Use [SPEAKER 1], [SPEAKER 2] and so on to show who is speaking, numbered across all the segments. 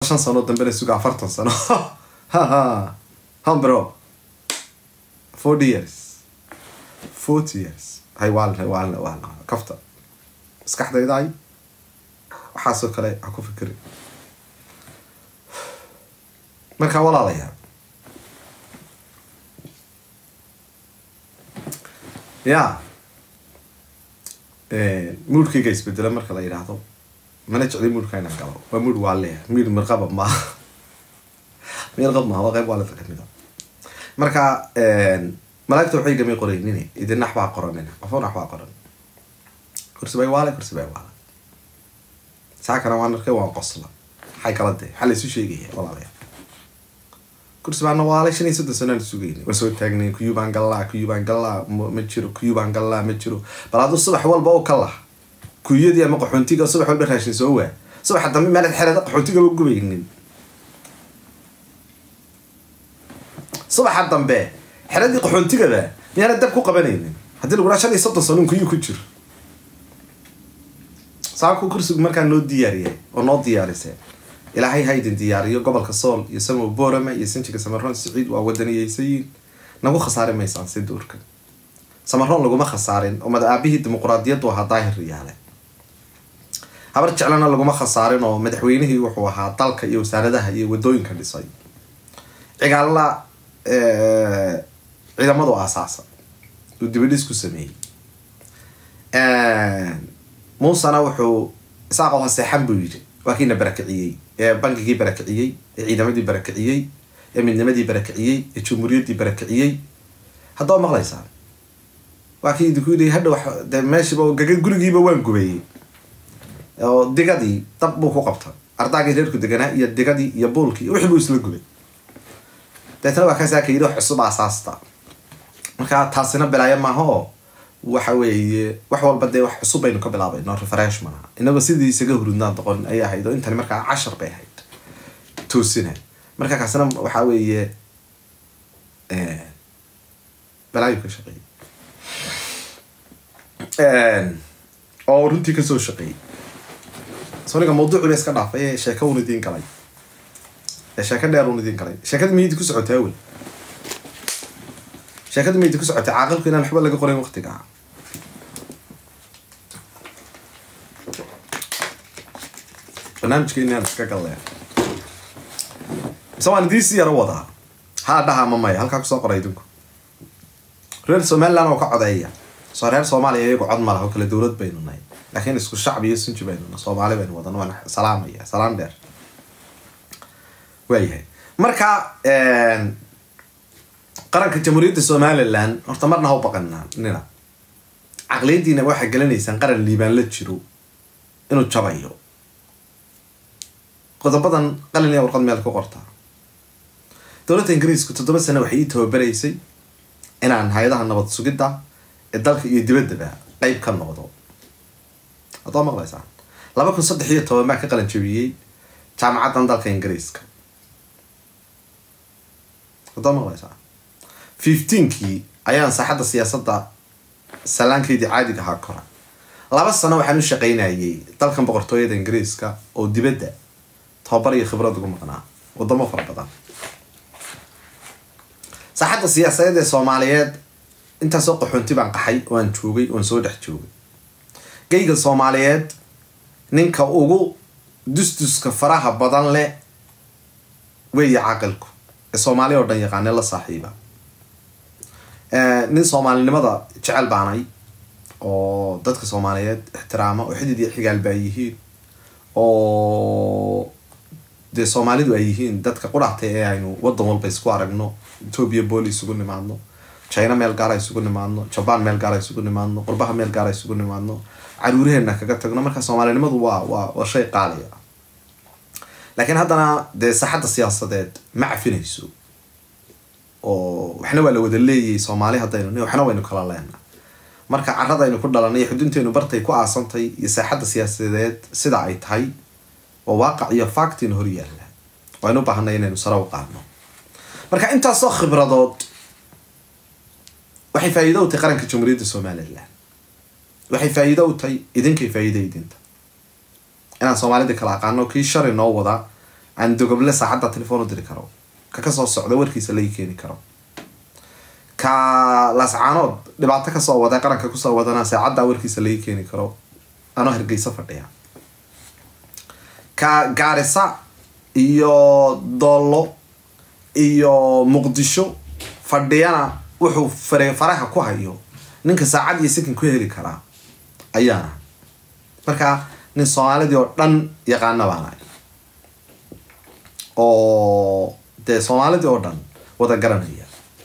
[SPEAKER 1] shan sano dambena suga afartan sano haha hambro forty years forty years hay waalin hay waalin waalin kafta maskaxdayda ay waxaasoo kale ha ku fikiri markaa walaalayaa ya muudkayga isbedela marka la yidhaahdo mana jecli muudka inaan galo waa muud waa leeya muud mirqaba maaha mirqab maaha waa qayb waalida kamid a marka malaagta waxay gamay qoraynin idin nax baa qoranina qofo nax baa qoran kursi bay waale kursi bay waale saakana waan arkay waan qosla maxay kala dee maxaa laysu sheegaya walaalayaa kursi baana waalay shan iyo soddon sanaan sugayni waa soo taagnay kuyuu baan gallaa kuyuu baan gallaa ma jiro kuyuu baan gallaa ma jiro bal hadduu subax walba u ka lah kuyadii ama qaxoontiga subax walba raashin soo waa subaxa dambe meelad xerada qaxoontiga ma gubaynin subaxa dambe xeradii qaxoontigaba miyaana dab ku qabanaynin haddii lagu raa shan iyo soddon sanuun kuyuu ku jiro saakuu kursigu markaa noo diyaariyay oo noo diyaarisay ilaahay ha idin diyaariyo gobolka sool iyo samow borama iyo sinjiga samaroon siciid waa wadaniyeysayiin nagu khasaari maysaan si duurka samaroon laguma khasaarin oo mad aabihii dimuquraadiyaddu ahaa daahir riyaale habar jeclana laguma khasaarin oo madaxweynihii wuxuu ahaa dalka iyo wasaaradaha iyo wadooyinka dhisay cigaalna ciidamadu aasaasa uu dibadhis ku sameeyey muusena wuxuu isaaqow haseexan buu yidhi waa kiina barakiciyey ee bankigii barakiciyey ee ciidamadii barakiciyey ee midnimadii barakiciyey ee jumhuuriyaddii barakiciyey haddaba maqlaysaan waa kii idinku yidhi hadha wax de meeshiiba gaga gurigiiba waan gubeeyey oo digadii dab buu ku qabta ardaagii reerku deganaa iyo digadii iyo buulkii iyo wixii buu isla gubay deetna waa kaasaa ka yidhi wax cusub aasaasta marka taasina bilaayo maaha oo waxa weeye wax walba dee wax cusub baynu ka bilaabayno refresh maaha inagoo sidii isaga hurudnaan doqon ayay ahayd oo intani markaa cashar bay ahayd toosina marka kaasina waxa weeye balaayu ka shaqeeyey oo runtii kasoo shaqeeyey soniga mawduuciba iska dhaafay ee sheeka un idiin galay ee sheeka dheer un idiin galay sheekada miyidi ku socotay awel sheekada miydi ku socotay caaqilku inaan waxba laga qorayn waqtiga barnaamijka inaan iska galleen mise waan idiin si yaro wadaa haa dhaha ma maya halkaa kusoo qoray idinku reer somaliland oo ka codeeya soo reer soomaaliya iyagu cod ma laha oo kale dowlad baynu nahay laakiin isku shacbi iyo sunji baynu nahay soomaali baynu wadana waan salaamaya salaan dheer waayahay marka qaranka jamhuuriyadda somaliland horta marna ha u baqanaa nina caqliyadiina waxaa gelinaysaan qaran liibaan la jiro inuu jabayo qodobadan qalin iyo warqad meel ku qortaa dowladda ingiriisku toddoba sano waxay ii tababaraysay inaan hay-adaha nabad sugidda ee dalka iyo dibaddaba qeyb ka noqdo haddoo maqlaysaan laba kun saddex iyo toban baa ka qalan jabiyey jaamacaddan dalka ingiriiska haddoo maqlaysaan fifteenkii ayaan saaxadda siyaasadda salaankeydii caadiga ahaa kora laba sano waxaan u shaqaynayay dalkan boqortooyada ingiriiska oo dibadda tababar iyo khibrad ugu maqnaa wadamo fara badan saaxadda siyaasadeed ee soomaaliyeed intaasoo qaxoonti baan qaxay oo aan joogay oan soo dhex joogay geyga soomaaliyeed ninka ugu dusduska faraha badan leh weeye caaqilku ee soomaali oo dhan yaqaane la saaxiiba nin soomaalinimada jecel baanay oo dadka soomaaliyeed ixtiraama oo xidid iyo xigaal baa yihiin oo dee soomaalidu ay yihiin dadka qudhaatay ee aynu wadan walba isku aragno ethoobia booli isugu nimaadno china meel gaara isugu nimaadno jaban meel gaara isugu nimaadno qurbaha meel gaara isugu nimaadno caruuraheena kaga tagno marka soomaalinimadu waa waa waa shay qaaliya laakiin haddana dee saaxadda siyaasadeed ma cafinayso oo waxna waa la wada leeyahay soomaali haddaynu waxna waynu kala leena marka caradaynu ku dhalanay xudunteenu bartay ku aasantay iyo saaxadda siyaasadeed sida ay tahay waa waaqac iyo factin hor yaalla waynu baahanay inaynu sare u qaadno marka intaasoo khibradood waxay faa'iido u tahay qaranka jamhuuriyadda somaliland waxay faa'iido u tahay idinkay faa'iida idinta inaan soomaalida kala aqaano kii shari noo wada aan dogoble saacadda telefoon u diri karo ka kasoo socda warkiisa lai keeni karo ka laascaanood dhibaato kasoo wada qaranka kusoo wadana saacaddaa warkiisa lai keeni karo anoo hargeysa fadhiya ka gaarisa iyo doollo iyo muqdisho fadhiyana wuxuu fare faraha ku hayo ninka saacad iyo sikin ku heli karaa ayaana marka nin soomaalidii oo dhan yaqaana baana oo dee soomaalidii oo dhan wada garanaya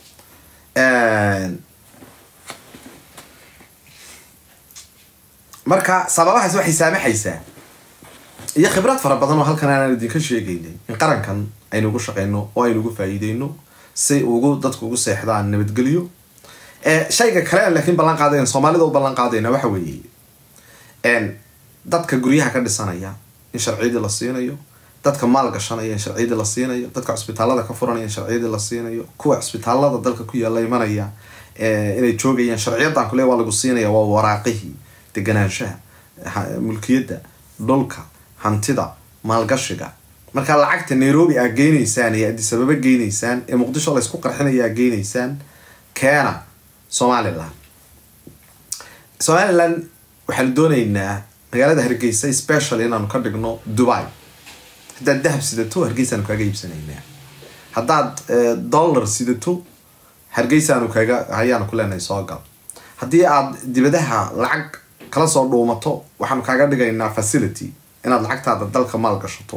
[SPEAKER 1] marka sababahaas waxay saamaxaysaa iyo khibrad fara badan oo halkan aanan idinka sheegaynay in qarankan aynu ugu shaqeyno oo aynu ugu faa'iideyno si ugu dadku ugu seexdaan nabadgelyo shayga kale laakiin ballan qaadayn soomaalida u ballan qaadayna waxa weeye dadka guryaha ka dhisanaya in sharciyadii la siinayo dadka maal gashanaya in sharciyadii la siinayo dadka cusbitaalada ka furanaya in sharciyadii la siinayo kuwa cusbitaalada dalka ku yaalla imanaya inay joogayaan sharciyadan kule waa lagu siinaya waa waraaqihii deganaanshaha mulkiyadda dhulka hantida maalgashiga markaa lacagta nairobi aa geynaysaan iyo adisababa geynaysaan ee muqdisho laysku qarxinaya aa geynaysaan keena somalilan somalilan waxaanu dooneynaa magaalada hargeysa special inaanu ka dhigno dubai haddaad dahab sidato hargeysaanu kaaga iibsanaynaa haddaad dollar sidato hargeysaanu kaaga ayaanu ku leenahay soo gal haddii aad dibadaha lacag kala soo dhuumato waxaanu kaaga dhigaynaa facility inaad lacagtaada dalka maal gashato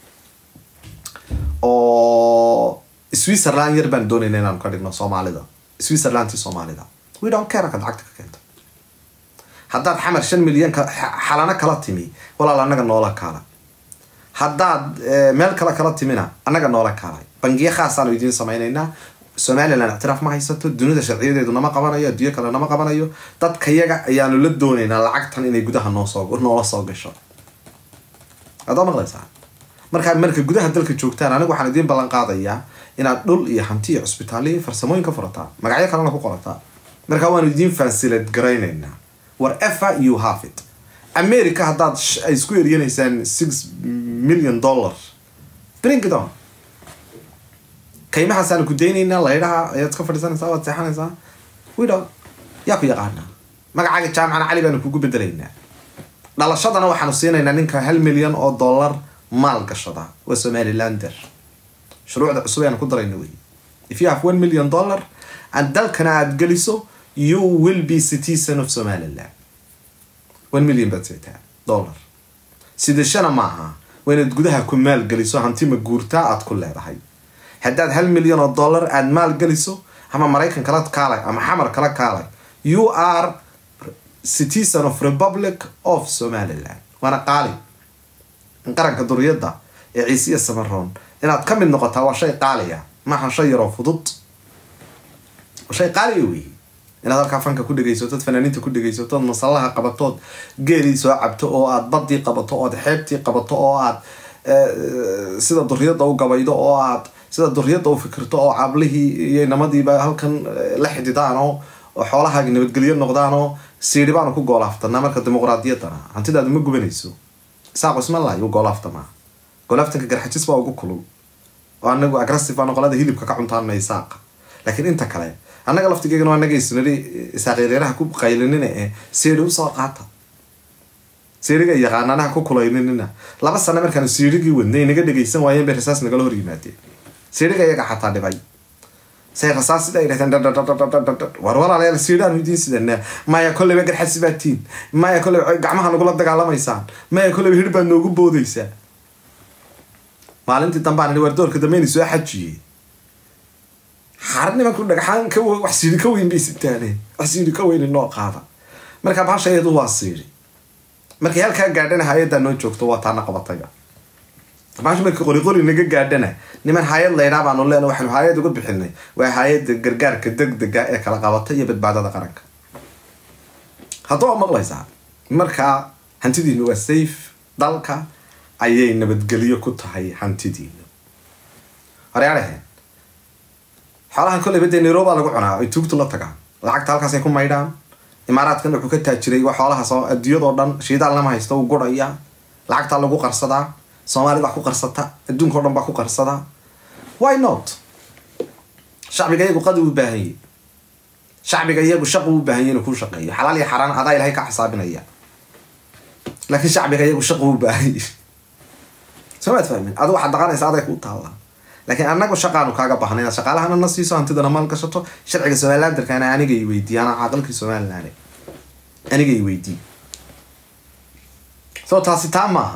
[SPEAKER 1] oo switzerland yar baan doonayna inaanu ka dhigno soomaalida switzerlandti soomaalida we don't care akaad lacagta ka keento haddaad xamar shan milyan xalano kala timi walaal annaga noola kaala haddaad meel kale kala timina annaga noola kaalay bangiyo khaasaanu idiin samaynaynaa somalilan ictiraaf ma haysato dunida sharciyadeedu nama qabanayo adduunyo kale nama qabanayo dadka yaga ayaanu la doonaynaa lacagtan inay gudaha noosoo noola soo gasho adaa maqlaysaa markaa marka gudaha dalka joogtaan anigu waxaan idiin ballan qaadayaa inaad dhul iyo hanti iyo cusbitaaliyo farsamooyin ka furataa magacyo kalena ku qorataa markaa waanu idiin fansilad garaynaynaa whatever you have it america haddaad ay isku eriyanaysaan six million dollar bring it on kaymahaasaan ku daynaynaa laydhaha ayaad ka fadhiisanaysaa waad seexanaysaa wido yaa ku yaqaanaa magacaaga jaamacana cali baanu kugu bedelaynaa dhalashadana waxaanu siinaynaa ninka hal milyan oo dollar maal gashada waa somalilander shuruucda cusub ayaanu ku darayna wey if you have one million dollar and dalkana aada geliso you will be citizen of somaliland one million baad seetaa dollar sidashana maaha waa inaad gudaha ku maal geliso hanti ma guurtaa aad ku leedahay haddaad hal milyan oo dollar aada maal geliso ama maraykan kala kaalay ama xamar kala kaalay you are citizen of republic of somaliland waana qaali in qaranka duriyadda ee ciisiya samaroon inaad ka mid noqotaa waa shay qaaliya maaha shay yaroo fudud waa shay qaaliya wey inaad halkaa fanka ku dhegaysatood fanaaniinta ku dhegaysatood masallaha qabatood geelii soo cabto oo aad badii qabato ood xeebtii qabato oo aad sida duriyadda u gabaydo oo aad sida duriyadda u fikirto oo cablihii iyo inamadiiba halkan la xididaan oo xoolahaagi nabadgelyo noqdaan oo siidhi baanu ku goolaaftanaa marka dimuqraadiyaddana hantidaadu ma gubanayso isaaqo ismalay u goolaaftamaa goolaaftanka garxajis baa ugu kulul oo anagu agressive baanu qolada hilibka ka cuntaana isaaqa laakiin inta kale annaga laftigeegana anaga isnari isaaqireeraha ku qaylinina ee siidhi usoo qaata siiriga yaqaananaha ku kulayninina laba sano markaanu siirigii wadnay naga dhegaysan waayeen bay rasaas nagala hor yimaadeen siiriga iyaga xataa dhibay say rasaas sida ay dhahdeen war walaalayaal siidhaanu idiin sidanaa maya kolleyba garxasi baa tiin maya kolleyba gacmaha nagula dagaalamaysaan maya kolleyba hir baad noogu boodaysaa maalintii dambaan war doorka dambeyna soo xajiyey har nimanku dhagxaan ka wax siiri ka weyn bay sitaane wax siiri ka weyn inoo qaada marka bahasha iyadu waa siiri markay halkaa gaadhana hay-addaa noo joogto waa taana qabatayga bahasha markii qoriqori naga gaadhana niman hay-ad laydhaa baanu leena waxaanu hay-ad uga bixinay waa hay-adda gargaarka degdega ee kala qabata iyo badbaadada qaranka hadduu a maqlaysaa markaa hantidiinu waa safe dalka ayay nabadgelyo ku tahay hantidiinu horyaaraheen xoolahan kolleyba dee nairobia lagu cunaa ay tuugtu la tagaan lacagta halkaasay ku maydhaan imaaraadkan wuxuu ka taajiray waa xoolahaas oo adduunyadoo dhan shiidaal lama haysto uu guraya lacagtaa lagu qarsadaa soomaalida ku qarsata adduunka o dhan baa ku qarsada why not shacbiga iyagu qadi u baahan yahy shacbiga iyagu shaqu u baahan yahy inuu ku shaqeeyo xalaal iyo xaraan adaa ilahay ka xisaabinaya laakiin shacbiga iyagu shaqu u baahan yahy soo maad fahmin adigu waxaad dhaqanaysa aday kuu taallaa laakiin anagu shaqaanu kaaga baahna inaad shaqaalahana na siiso hantidana maal gashato sharciga somalilandarkana aniga i weydiiye anaa caaqilkii somaliland aniga i weydii so taasi taa maaha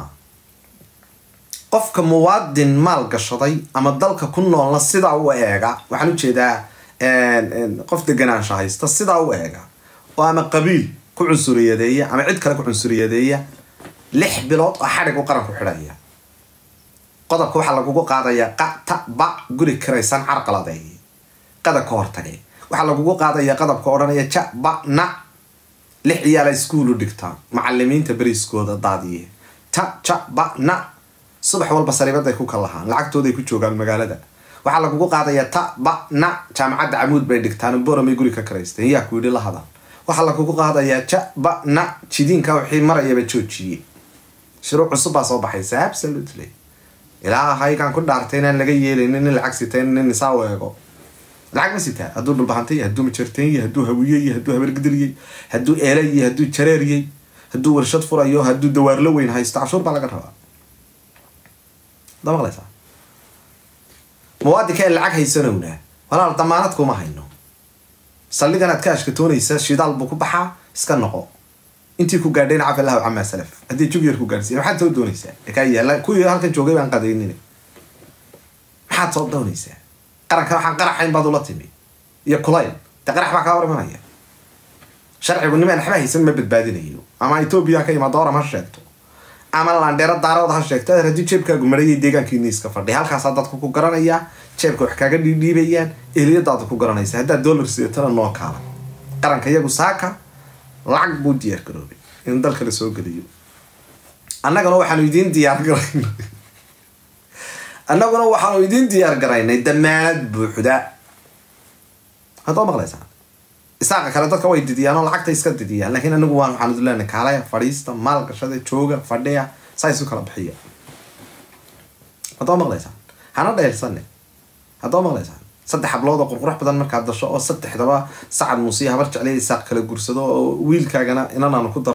[SPEAKER 1] qofka muwaadin maal gashaday ama dalka ku noolna sidaa u eega waxaan ujeedaa qof deganaansha haysta sidaa u eega oo ama qabiil ku cunsuriyadeeya ama cid kale ku cunsuriyadeeya lix bilood oo xadhig u qaranku xidhaya qodobka waxaa lagugu qaadayaa qata ba guri kiraysan carqaladeey qada ka hortagay waxaa lagugu qaadayaa qodobka odhanaya ja ba na lix iyaala iskuulu dhigtaa macalimiinta beriskooda daadiye ta ja ba na subax walba sariibaday ku kalahaan lacagtooday ku joogaan magaalada waxaa lagugu qaadayaa ta ba na jaamacadda camuud bay dhigtaan boromay guri ka karaysteen yaa ku yidhi la hadal waxaa lagugu qaadayaa ja ba na jidiinka wixii marayaba joojiyey shuruuc cusub baa soo baxaysa absolutely ilaa haygaan ku dhaartay inaan laga yeelaynin nin lacag sitayn nin isaa u eego lacag ma sitaa hadduu dhulbahantay hadduu majartanyay hadduu hawiyey hadduu habargidiliyey hadduu eelayey hadduu jareeriyey hadduu warshad furayo hadduu dawaarlo weyn haysto cashuur baa laga rabaa da maqlaysaa muwaadinka ee lacag haysanowna walaal damaanad kuma hayno saldhigan aad ka ashkatoonaysa shidaal buu ku baxaa iska noqo intii ku gaadhayna cafi allahu camaa salaf haddii jug yar ku gaadhsiiya maxaad soo doonaysaa ee kaa yaalla kuwii halkan joogay baan qadaynin maxaad soo doonaysaa qaranka waxaan qaraxayn baad ula timi iyo kulayl dee qarax baa kaa hor imanaya sharcigu nimaan waxba haysan ma badbaadinayo ama etoobiya ka imaado oram ha sheegto ama landheero daarood ha sheegto adeer haddii jeebkaagu marayay deegaankiini iska fadhi halkaasaa dadku ku garanayaa jeebka wax kaaga dhiidhiibayaan ehliyadaada ku garanaysa haddaad dollar sidatana noo kaala qaranka iyagu saaka lacag buu diyaar garoobay in dalka la soo geliyo annagana waxaanu idiin diyaar garaynay annaguna waxaanu idiin diyaar garaynay damaanad buuxda haddoo maqlaysaan isaaqa kale dadka way didiyaan oo lacagta iska didiyaan laakiin anagu waan waxaan idin leenahay kaalaya fadhiista maal gashada jooga fadhiya saa isu kala bixiya haddoo maqlaysaan hana dheelsane haddoo maqlaysaan saddex hablood oo qurqurux badan markaad dasho oo saddexdaba sacad muusiya habar jeclay isaaq kala gursado oo wiilkaagana inanaanu ku dar